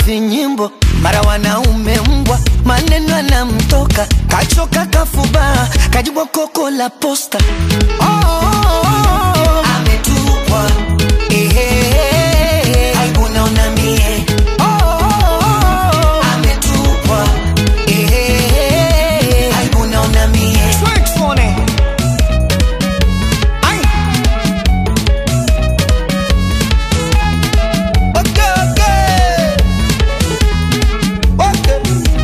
vinyimbo mara wanaume mbwa maneno anamtoka kachoka kafuba kajibwa koko la posta oh, oh, oh, oh. ametupwa ehehehe. aibu naona mie oh, oh, oh, oh. ametupwa ehehehe. aibu naona mie Ai. Okay, okay. Okay.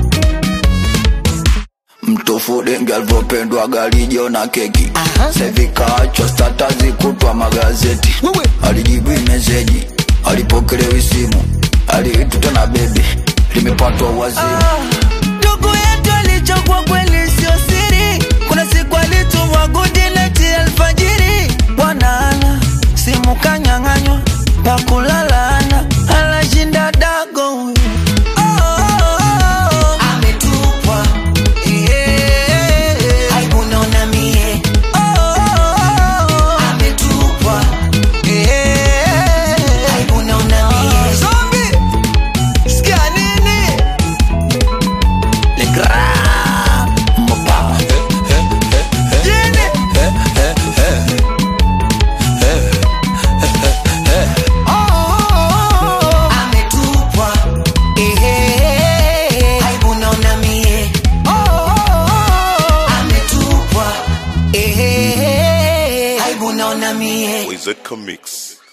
mtofu dengi alivyopendwa galijo na keki Aha. sevikaachwa statazi kutwa magazeti Wewe. alijibu meseji alipokelewi simu aliituta na bebi limepatwa wazimu ndugu yetu alichokwa kweli sio siri kuna siku alitumwa gudineti alfajiri bwanaana simu kanyang'anywa pakulalana alashinda dago huyu. Oh, oh, oh, oh. ametupwa Eh, aibu naona mie Oh, oh, oh, oh. ametupwa Eh, aibu naona mie Zombie, sikia nini Le Grand Mopa. Jini. Oh, oh, oh, oh. Ametupwa. Ehehehe. Aibu naona mie. Oh, oh, oh, oh. Ametupwa. Ehehehe. Aibu naona mie. Wizard Comics.